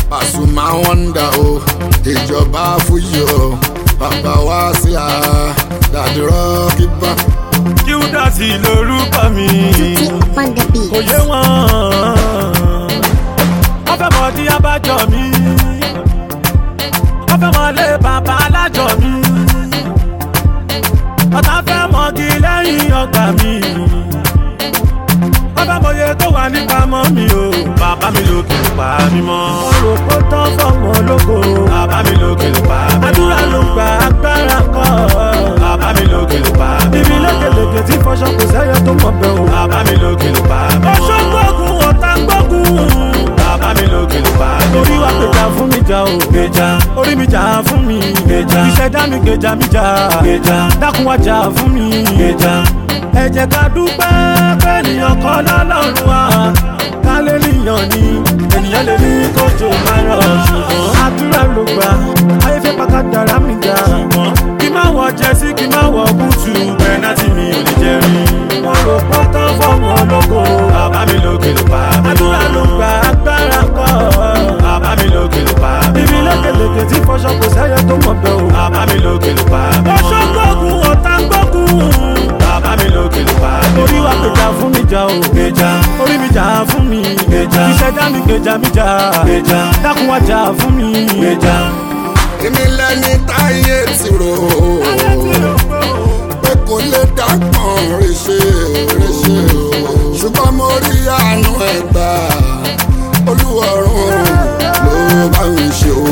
Pasuma wọ́ndà o ìjọba fúyì o bàbá wa sílà dàdí rọ́ọ̀kì bá. Qdotty lorúkọ mi. on the beat. kò yé wọn. wọ́n fẹ́ mọ di abájọ mi. wọ́n fẹ́ mọ lé bàbá alájọ mi. ọ̀tá fẹ́ mọ́gi lẹ́yìn ọgbà mi. wọ́n fẹ́ mọye tó wà nípamọ́ mi o. bàbá mi lókè ló pa mí mọ́. mo rò pé tán fọmọ ológo. bàbá mi lókè ló pa mí mọ́. àdúrà ló gba agbára kọ́. bàbá mi lókè ló pa mí mọ́. ibi lékeleke tí fọṣọ kò sẹ́yẹ tó mọ̀ bẹ́ẹ̀ o. bàbá mi lókè ló pa mí mọ́. ọṣọ gbógun ọ̀tá gbógun. bàbá mi lókè ló pa mí mọ́. orí wa gbèjà fún mi jà o. gbèjà orí mi jà fún mi. gbèjà ìṣẹ̀dá mi gbèjà mi jà. gbèjà dákun wá jà fún mi. gbèjà ẹ jẹ́ ká dúpẹ́ fẹ́nìyàn kọ́ lọ́lọ́run wa ká lè níyàn ni ènìyàn lè ní kójò máa rọ̀ ṣùgbọ́n àdúrà ló gbà ayé fẹ́ pàkà dára mi jà ṣùgbọ́n kí má wọ jẹ́sí kí má wọ búùtù pẹ́nátì mi ò lè jẹ́ rí wọ́n rò pọ́ tán fọ́ọ̀mù ológo bàbá mi lókè ló pa mí àdúrà ló gbà agbára kọ́ bàbá mi lókè ló pa mí ibi lékeleke tí fọṣọ kò sẹ́yẹ tó mọ̀ bẹ́ẹ̀ o bàbá mi lókè ló pa mí ọṣọ gbógun ọ̀tá gbógun bàbá mi lókè ló pa mí. orí wa gbèjà fún mi jà o. gbèjà orí mi jà fún mi. gbèjà ìṣẹ̀dá mi gbèjà mi jà. gbèjà dákun wá jà fún mi. gbèjà. èmi lẹni táyé ti rò ó pé kò lè dágbọ̀n ríṣe ríṣe o ṣùgbọ́n mo rí àánú ẹ̀ gbà olúwọ̀run ló bá mi ṣe o.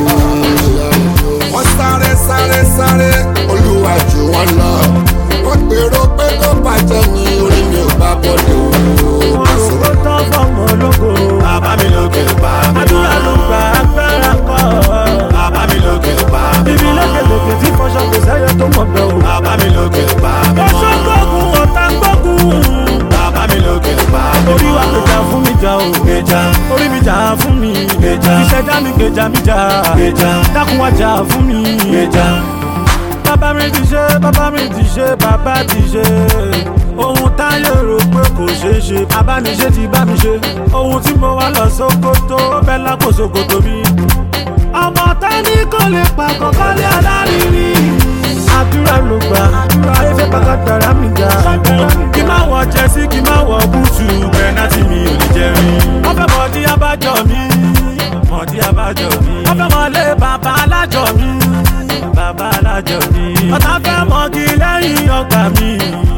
wọ́n sáré sáré sáré olúwa jù wọ́n lọ wọ́n gbèrò pé kó bàjẹ́ ní orí mi ò bá bọ́dọ̀ o. wọ́n rò ó tán fọ́ọ̀mù ológo. bàbá mi lókè ló pa mí. àdúrà ló gba agbára kọ́. bàbá mi lókè ló pa mí. ibi lékeleke tí fọṣọ kò sẹ́yẹ tó mọ̀ bẹ́ẹ̀ o. bàbá mi lókè ló pa mí. ọṣọ gbógun ọ̀tá gbógun. bàbá mi lókè ló pa mí. orí wa gbèjà fún mi jà o. gbèjà orí mi jà fún mi. gbèjà ìṣẹ̀dá mi gbèjà mi jà. gbèjà dákun wá jà fún mi. gbèjà bàbá mi ti ṣe bàbá mi ti ṣe bàbá ti ṣe ohun táyé rò pé kò ṣeé ṣe bàbá mi ṣe ti bá mi ṣe ohun tí mo wá lọ sókótó bẹ́ẹ̀ lápò sókótó mi. ọmọ tání kò lè pa kọ́kọ́lé alárinrin àdúrà ló gbà ayé fẹ́ pàkà dára mi ga kí má wọ jẹ́sí kí má wọ búùtù pẹ́nátì mi ò lè jẹ́ rí. wọ́n fẹ́ mọ̀ dí abájọ mi mọ̀ dí abájọ mi. wọ́n fẹ́ mọ̀ lé bàbá alájọ mi bàbá alájọ mi. ọ̀tá fẹ́ mọ́gi lẹ́yìn ọgbà mi.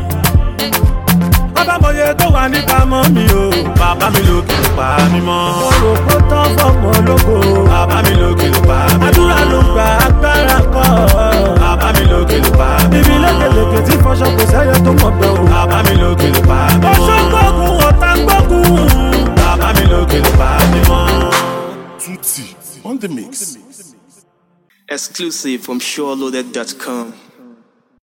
bàbá mọye tó wà nípamọ́ mi o. bàbá mi lókè ló pa mí mọ́. mo rò pé tán fọ́ọ̀mù ológo. bàbá mi lókè ló pa mí mọ́. àdúrà ló gba agbára kọ́. bàbá mi lókè ló pa mí mọ́. ibi lékeleke tí fọṣọ kò sẹ́yẹ tó mọ̀ bẹ́ẹ̀ o. bàbá mi lókè ló pa mí mọ́. ọṣọ gbógun ọ̀tá gbógun. bàbá mi lókè ló pa mí mọ́. Tutti on the mix. Exclusive from SureLoaded.com.